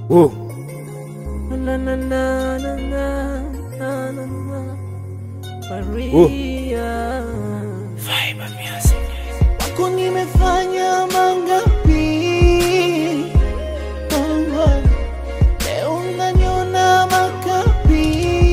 Oh. Na, na, na, na, na, na, na, na. Maria. Wako nimefanya mangapi? Oh, oh. Leo unaniona makapi.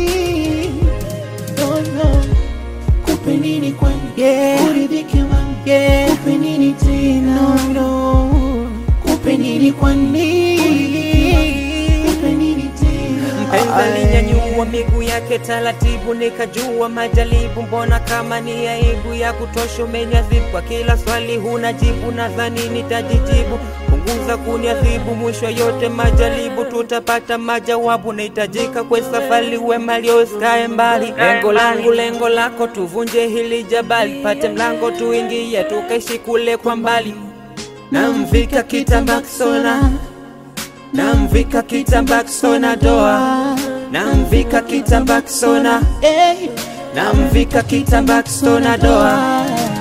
Oh, no. Kupe nini kwani? Uridhike wangu. Kupe nini tena? Kupe nini kwani? Kupe nini tena? Mpenzi alinyanyua miguu yake taratibu, nikajua majaribu. Mbona kama ni aibu ya kutosha, umeniadhibu kwa kila swali huna jibu, nadhani nitajijibu. Punguza kuniadhibu, mwisho yote majaribu tutapata majawabu. Nahitajika kwe safari, wema liosikae mbali. Lengo langu lengo lako, tuvunje hili jabali, pate mlango tuingie, tukaishi kule kwa mbali. Namvika kitambaa kisona namvika kitambaa kisona doa namvika kitambaa kisona Eh, namvika kitambaa kisona doa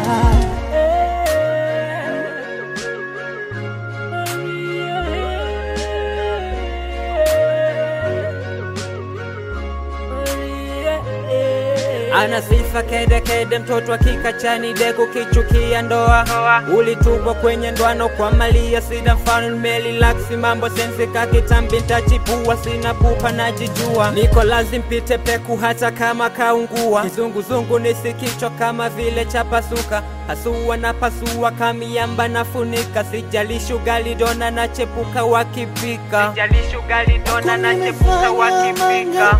ana sifa kede kede, mtoto wa kikachani dego kichukia ndoa. Ulitupwa kwenye ndwano kwa malia, sida mfano nimelilaksi mambo sensi kakitambi ntachipua, sina pupa najijua, niko lazim pite peku hata kama kaungua. Kizunguzungu nisikichwa kama vile chapasuka, hasua na pasua kamiamba nafunika, sijalishi ugali dona na chepuka wakipika, sijalishi ugali dona na chepuka wakipika.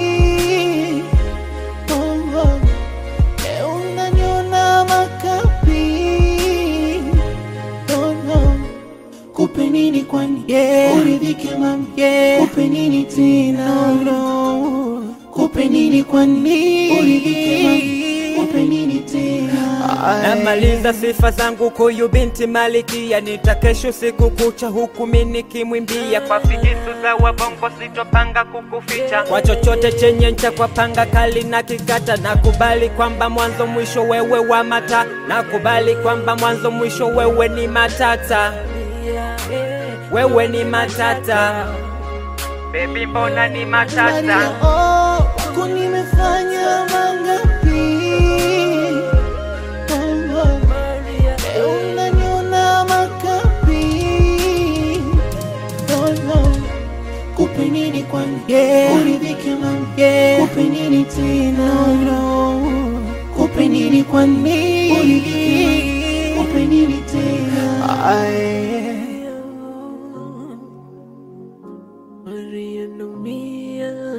Kupe nini kwani? Uridhike mami. Kupe nini tena? Kupe nini kwani? Uridhike mami. Kupe nini tena? Namaliza sifa zangu kuyu binti malikia, nitakesho siku kucha huku mimi nikimwimbia kwa figisu za wabongo, sitopanga kukuficha kwa chochote chenye ncha, kwa panga kali na kikata. Nakubali kwamba mwanzo mwisho wewe wa mata, nakubali kwamba mwanzo mwisho wewe ni matata, wewe ni matata, baby, mbona ni matata? Maria, oh, wako nimefanya mangapi? Oh, oh. Leo unaniona makapi. Oh, no. Kupe nini kwani? Uridhike mami. Kupe nini tena? Kupe nini kwani? Uridhike mami. Kupe nini tena? Maria, no mia.